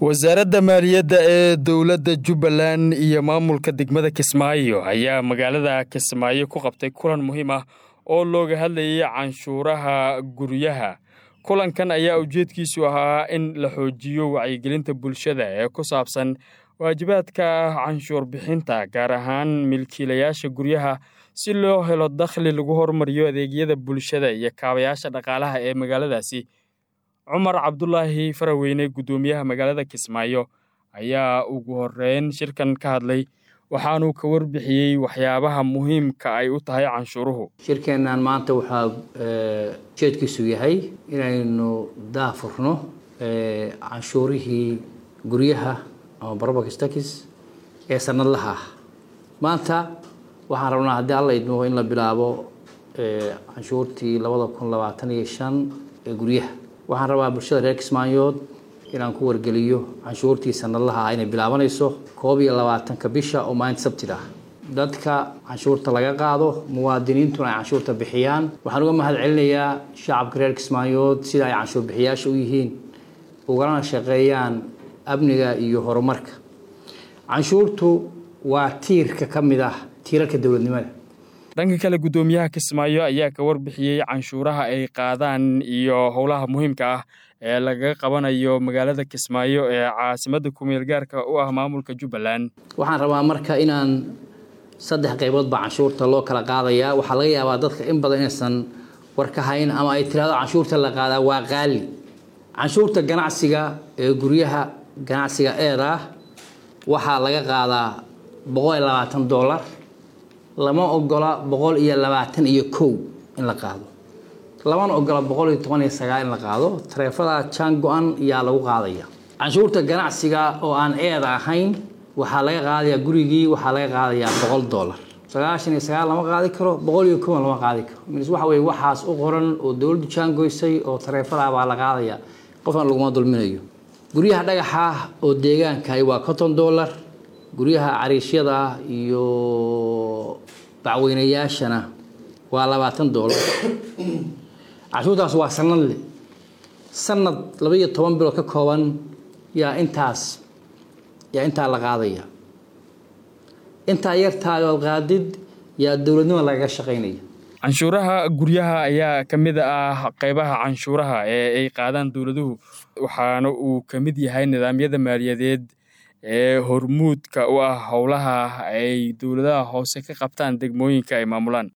wasaaradda maaliyadda ee dowladda jubbaland iyo maamulka degmada kismaayo ayaa magaalada kismaayo ku qabtay kulan muhiim ah oo looga hadlayay canshuuraha guryaha kulankan ayaa ujeedkiisu ahaa in la xoojiyo wacyigelinta bulshada ee ku saabsan waajibaadka canshuur bixinta gaar ahaan milkiilayaasha guryaha si loo helo dakhli lagu hormariyo adeegyada bulshada iyo kaabayaasha dhaqaalaha ee magaaladaasi cumar cabdulaahi faraweyne guddoomiyaha magaalada kismaayo ayaa ugu horeyn shirkan ka hadlay waxaanuu ka warbixiyey waxyaabaha muhiimka ay u tahay canshuuruhu shirkeennan maanta waxaa ujeedkiisu yahay inaynu daafurno canshuurihii guryaha ama barobakistakis ee sanadlaha ah maanta waxaan rabnaa haddii alla idmo in la bilaabo canshuurtii labada kun labaatan iyo shan ee guryaha waxaan rabaa bulshada reer kismaayood inaan ku wargeliyo canshuurtii sanadlaha ah inay bilaabanayso koob iyo labaatanka bisha oo maalinta sabtida ah dadka canshuurta laga qaado muwaadiniintuna ay canshuurta bixiyaan waxaan uga mahad celinayaa shacabka reer kismaayood sida ay canshuur bixiyaasha u yihiin ugalana shaqeeyaan amniga iyo horumarka canshuurtu waa tiirka ka mid ah tiirarka dowladnimada dhanka kale guddoomiyaha kismaayo ayaa ka warbixiyey canshuuraha ay qaadaan iyo howlaha muhiimka ah ee lagaga qabanayo magaalada kismaayo ee caasimadda kumeel gaarka u ah maamulka jubbaland waxaan rabaa marka inaan saddex qaybood baa canshuurta loo kala qaadayaa waxaa laga yaabaa dadka in badan inaysan war ka hayn ama ay tiraado canshuurta la qaadaa waa qaali canshuurta ganacsiga ee guryaha ganacsiga eeda ah waxaa laga qaadaa boqol iyo labaatan dollar lama ogola boqol iyo labaatan iyo kow in la qaado lamana ogola boqol iyo toban iyo sagaal in la qaado tareefada jaan go-an yaa lagu qaadaya canshuurta ganacsiga oo aan eeda ahayn waxaa laga qaadayaa gurigii waxaa laga qaadayaa boqol dollar sagaashan iyo sagaal lama qaadi karo boqol iyo kowan lama qaadi karo mis waxa weye waxaas u qoran oo dowladdu jaangoysay oo tareefada baa la qaadaya qofna laguma dulminayo guryaha dhagaxa ah oo deegaankahi waa konton dollar guryaha cariishyada iyo bacweynayaashana waa labaatan dollar canshuurtaas waa sanadle sanad laba iyo toban bilood ka kooban yaa intaas yaa intaa la qaadaya intaa yartaayood qaadid yaa dowladnimo lagaga shaqaynaya canshuuraha guryaha ayaa ka mid ah qaybaha canshuuraha ee ay qaadaan dowladuhu waxaana uu ka mid yahay nidaamyada maaliyadeed ee hormuudka u ah howlaha ay dowladaha hoose ka qabtaan degmooyinka ay maamulaan